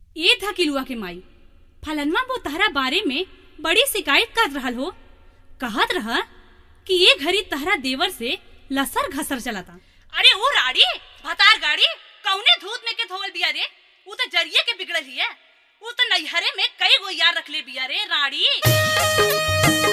ए धकिलुआ के माई फलनवा वो तहरा बारे में बड़ी शिकायत कर रहल हो कहत रह कि ये घड़ी तहरा देवर से लसर घसर चलता अरे वो राड़ी भतार गाड़ी कौने धूत में के धोवल बिया रे वो तो जरिए के बिगड़ल ही है वो तो नैहरे में कई गो यार रखले बिया रे राड़ी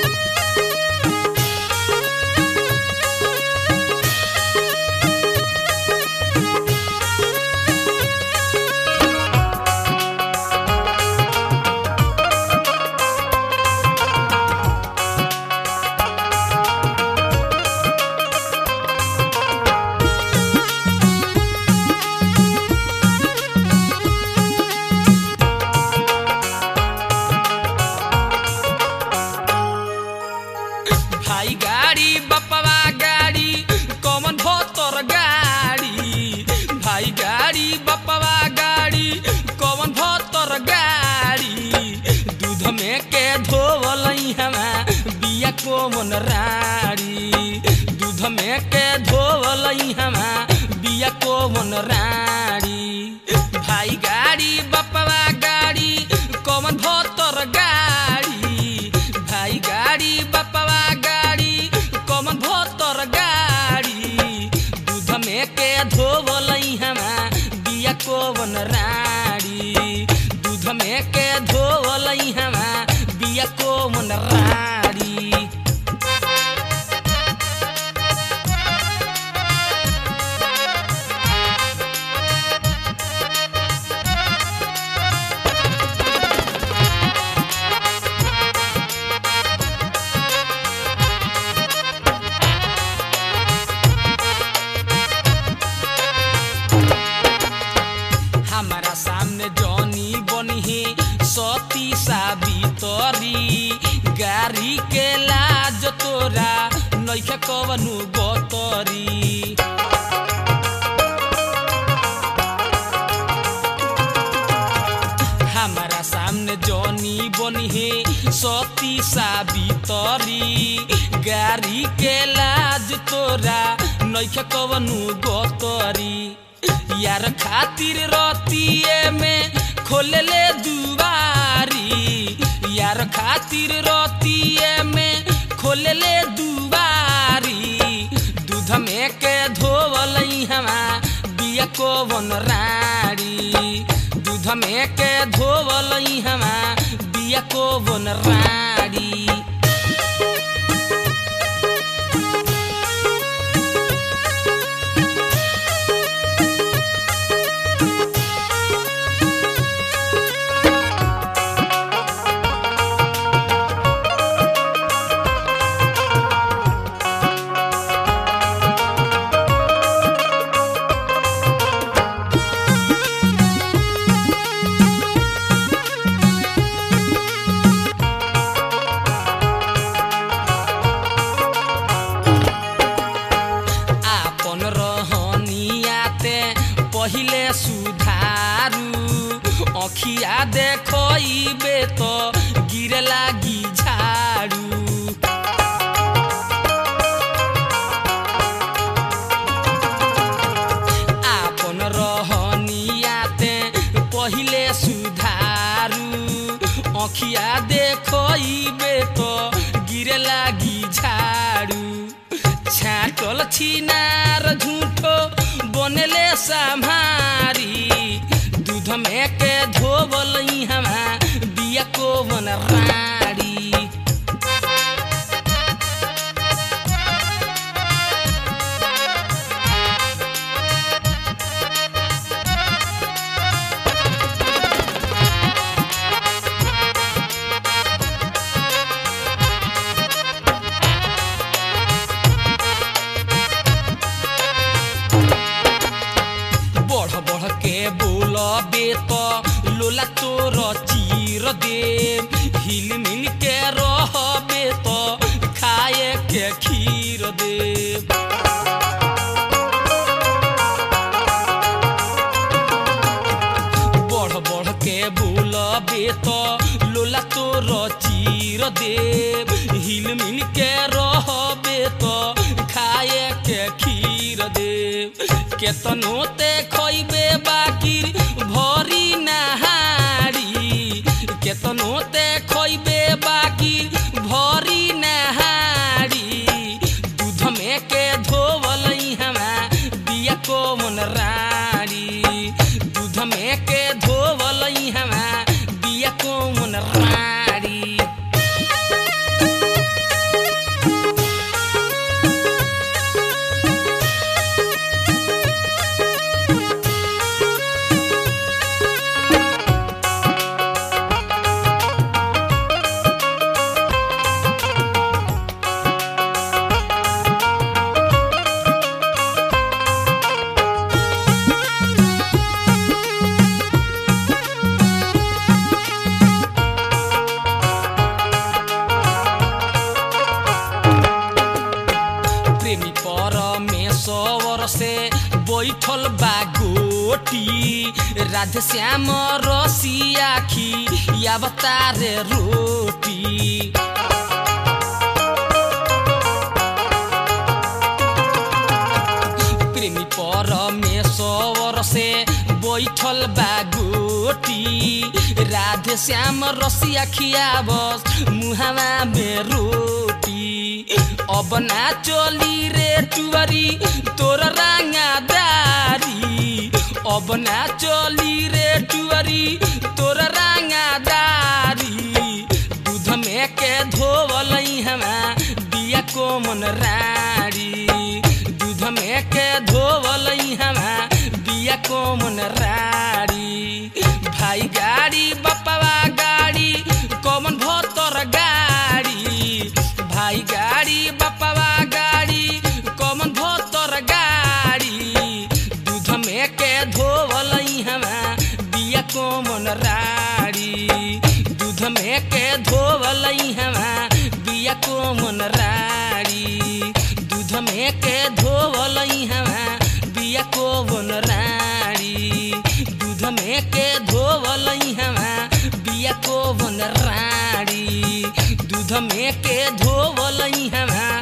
भाई गाड़ी बपवा गाड़ी कौन भोतर गाड़ी भाई गाड़ी बपवा गाड़ी कौन भोतर गाड़ी दूध में के धोवल हमा बिया कोमन राड़ी दूध में के धोवल हमा बिया कोमन राड़ी भाई गाड़ी बपवा गाड़ी कौन भोतर गाड़ी भाई गाड़ी बपवा गाड़ी कौन भोतर गाड़ी दूध में के धोवल हमा बिया कोवन राड़ी दूध में के धोवल हमा बिया कोवन राड़ी हमारा सामने जॉनी बनी सती साबितरी गाड़ी के लाज तोरा नैखे कवनु गतरी हमारा सामने जॉनी बनी सती साबितरी गाड़ी के लाज तोरा नैखे कवनु गतरी यार खातिर रतिए में खोलले दुबारी यार खातिर रतिए में खोलले दुबारी दूध में के धोवल हमा बिया कोवन राड़ी दूध में के धोवल हमा बिया कोवन राड़ी आपन रहनियाते पहिले सुधारू अखिया देखइबे तो गिरे लागी झाड़ू आपन रहनियाते पहिले सुधारू अखिया देखइबे तो गिरे लागी झाड़ू छाटल छिनार झूठो बनले सम्हारी दूध में के धोवल हमा बिया कोवन राड़ी बढ़ बढ़ के बोलबे तो लोला तोर चीर दे हिल मिल के रहबे तो खाए के खीर दे बढ़ बढ़ के बोलबे तो लोला तोर चीर दे हिल मिल के रहबे तो खाए के खीर दे केतनो ते खइबे बाकी भरी नहा बैठल बा गोटी राधे श्याम रसिया खी या बतारे रोटी प्रेमी परमेश्वर से बैठल बा गोटी राधे श्याम रसिया खियाबस मुहावा में रोटी अब ना चली रे टुवरी तोर रांगादारी अब ना चली रे टुवरी तोर रांगादारी दूध में के धोवल हमा दिया कोमन राड़ी दूध में के धोवल हमा दिया कोमन राड़ी भाई गाड़ी बपवा गाड़ी कौमन भोतर गाड़ी भाई गाड़ी बपवा गाड़ी कौमन भोतर गाड़ी दूध में के धोवल हमा दिया कोमन राड़ी दूध में के धोवल हमा बिया कोमन राड़ी दूध में के धोवल हमा बिया कोमन राड़ी दूध में के धोवल हमा बिया कोमन राड़ी दूध में के धोवल हमा